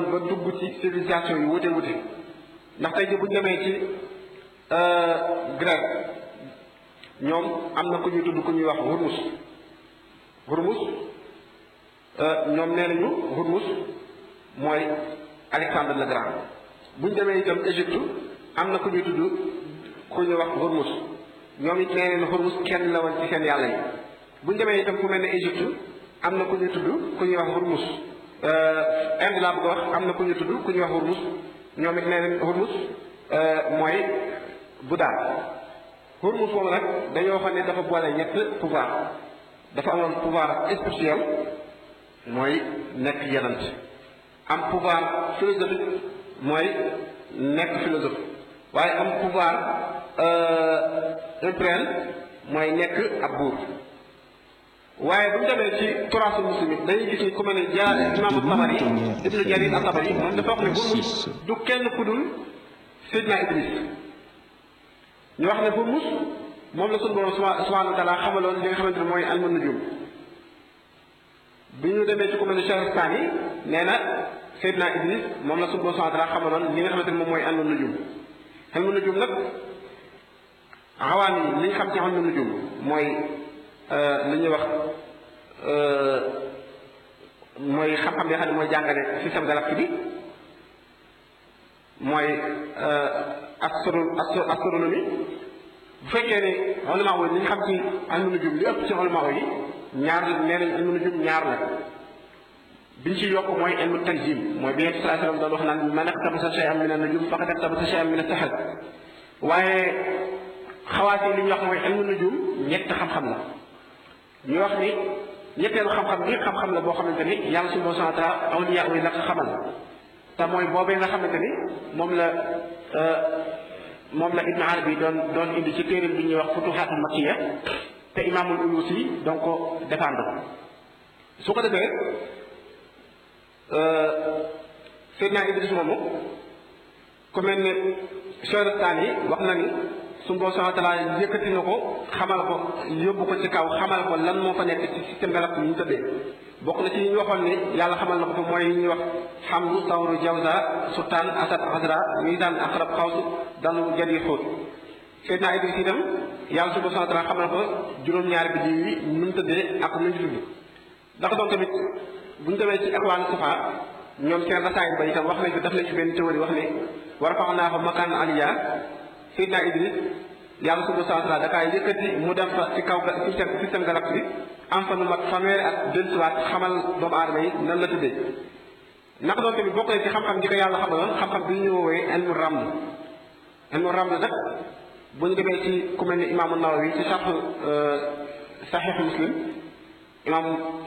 ba dugg ci civilisation yi wute wute ndax tey ji bu ñu demee ci Grèce ñoom am na ku ñuy tudd ku ñuy wax Hormuz Hormuz ñoom nee nañu Hormuz mooy Alexandre le Grand bu ñu demee itam Égypte am na ku ñuy tudd ku ñuy wax Hormuz ñoom it nee nañu Hormuz kenn la woon ci seen yàlla yi bu ñu demee itam fu mel ne Égypte am na ku ñuy tudd ku ñuy wax Hormuz Inde laa bëgg a wax am na ku ñuy tudd ku ñuy wax Hormuz ñoom it nee nañ Hormuz mooy Bouddha Hormuz boobu nag dañoo xam ne dafa boole ñett pouvoir dafa amoon pouvoir spirituel mooy nekk yenant am pouvoir philosophique mooy nekk philosophe waaye am pouvoir impérial mooy nekk ab buur waaye bu ñu demee ci turaasul muslim it dañuy gis ni ku mel ne ja imaamu Tabari ibnu Jarir at-Tabari moom dafa wax ne Hormuz du kenn ku dul Seydina Idris ñu wax ne Hormuz moom la sunu borom subhaanahu wa taala xamaloon li nga xamante ne mooy alma nujum bi ñu demee ci ku mel ne Shahrastani nee na Seydina Idris moom la sunu borom subhaanahu wa taala xamaloon li nga xamante ne moom mooy alma nujum alma nujum nag xawaan yi li ñu xam ci alma nujum mooy li ñuy wax mooy xam-xam bi nga xam ne mooy jàngale système galactique bi mooy astro astronomie bu fekkee ne ulama yi li ñu xam ci ilmu nujum li ëpp ci ulama yi ñaar nee nañ ilmu nujum ñaar la biñ ci yokk mooy ilmu tanjim mooy bi Yonent sallallahu alayhi wasallam doon wax naan man iqtabasa shay'an min an-nujum faqad iqtabasa shay'an min as-sihr waaye xawaas yi li ñu wax mooy ilmu nujum ñett xam-xam la ñu wax ni ñetteelu xam-xam bi xam-xam la boo xamante ni yàlla subhanahu wa ta'ala awliya yi la ko xamal te mooy boobee nga xamante ni moom la moom la Ibn Arabi doon doon indi ci téeréem bi ñuy wax futuhatul makkiya te imaamul Ulusi doon ko défendre su ko defee Seydina Idris moomu ku mel ne Shahrastani yi wax na ni suñu borom subhanahu wa taala yëkkati na ko xamal ko yóbbu ko ci kaw xamal ko lan moo fa nekk ci système galactique yi ñu tëddee bokk na ci yi ñu waxoon ni yàlla xamal na ko fa mooy yi ñuy wax xamlu tawru jawza sultaan asad azra misaan aqrab xaws dalu jadi xóot Seydina Idris itam yàlla suñu borom subhanahu wa taala xamal ko juróom-ñaari bi yi nu mu tëddee ak nu ñu tudd dafa doon tamit bu ñu demee ci ikhwan sufa ñoom seen rasaay ba itam wax nañ ko def nañ ci benn théorie wax ni war a fax naa fa makaan aliya Seydina Idris yàlla subhanahu wa taala da kaa yëkkati mu dem fa ci kaw système système galactique am fa lu mat fanweeri at dellusiwaat xamal doomu aadama yi nan la tëddee naka doon tamit bokk na ci xam-xam di ko yàlla xamaloon xam-xam bi ñu woowee ilmu raml ilmu raml nag bu ñu demee ci ku mel ni imaamu Nawawi ci sarx saxiix muslim imaam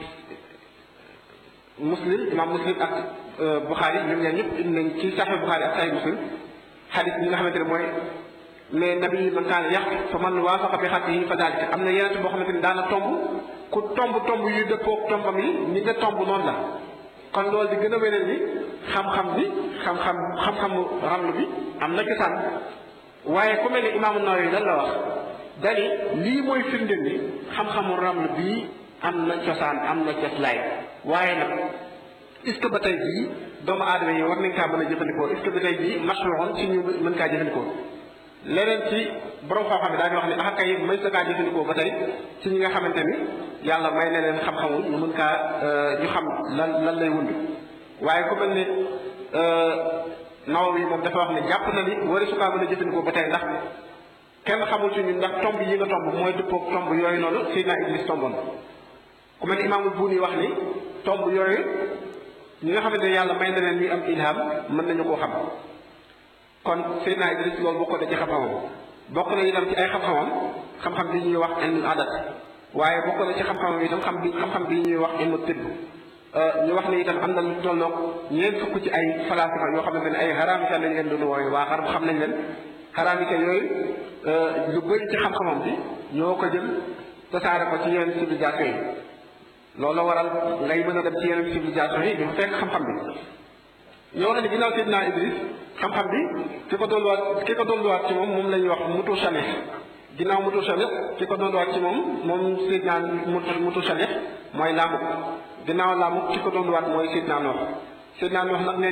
muslim imaam muslim ak Buxaari ñoom ñaar ñëpp indi nañ ci saxiix Buxaari ak saxiix muslim xadis bi nga xamante ne mooy mais nabi man kaana yàq fa man waafaqa bi xattihi fa daalika am na yeneen boo xamante ni daana tomb ku tomb tomb yu dëppoog tombam yi ñi nga tomb noonu la kon loolu di gën a wéral ni xam-xam bi xam-xam xam-xamu ramlu bi am na cosaan waaye ku mel ne imaamu Nawawi lan la wax dani lii mooy firndeel ni xam-xamu ramlu bii am na cosaan am na coslaay waaye nag est-ce que ba tey jii doomu aadama yi war nañ kaa mën a jëfandikoo est-ce que ba tey jii mashruun ci ñu mën kaa jëfandikoo leneen ci borom xam-xam bi daañu wax ne ah kay may sa kaa jëfandikoo ba tey ci ñi nga xamante ni yàlla may na leen xam-xamu ñu mën kaa ñu xam lan lan lay wund waaye ku mel ne Nawawi moom dafa wax ne jàpp na ni wari su kaa mën a jëfandikoo ba tey ndax kenn xamul ci ñun ndax tomb yi nga tomb mooy dëppoog tomb yooyu noonu Seydina Idris tomboon ku mel ne imaamul Buuni wax ni tomb yooyu ñi nga xamante ne yàlla may na leen ñuy am ilham mën nañu koo xam kon Seydina Idris loolu bokk na ci xam-xamam bokk na itam ci ay xam-xamam xam-xam bi ñuy wax ilmul adat waaye bokk na ci xam-xamam itam xam bi xam-xam bi ñuy wax ilmu tibb ñu wax ne itam am na lu tolloog ñeent fukk ci ay falaasifa yoo xamante ne ay xaraamika lañ leen doon wooyu waa xaram xam nañ leen xaraamika yooyu lu bëri ci xam-xamam bi ñoo ko jël tasaare ko ci yeneen civilisation yi loolu la waral ngay mën a dem ci yeneen civilisation yi di fa fekk xam-xam bi ñoo wax ne ginnaaw Seydina Idris xam-xam bi ki ko dolluwaat ki ko dolluwaat ci moom moom la ñuy wax mutu Shalih ginnaaw mutu Shalih ki ko dolluwaat ci moom moom Seydina mutu mutu Shalih mooy Laamuk ginnaaw Laamuk ki ko dolluwaat mooy Seydina Noox Seydina Noox nag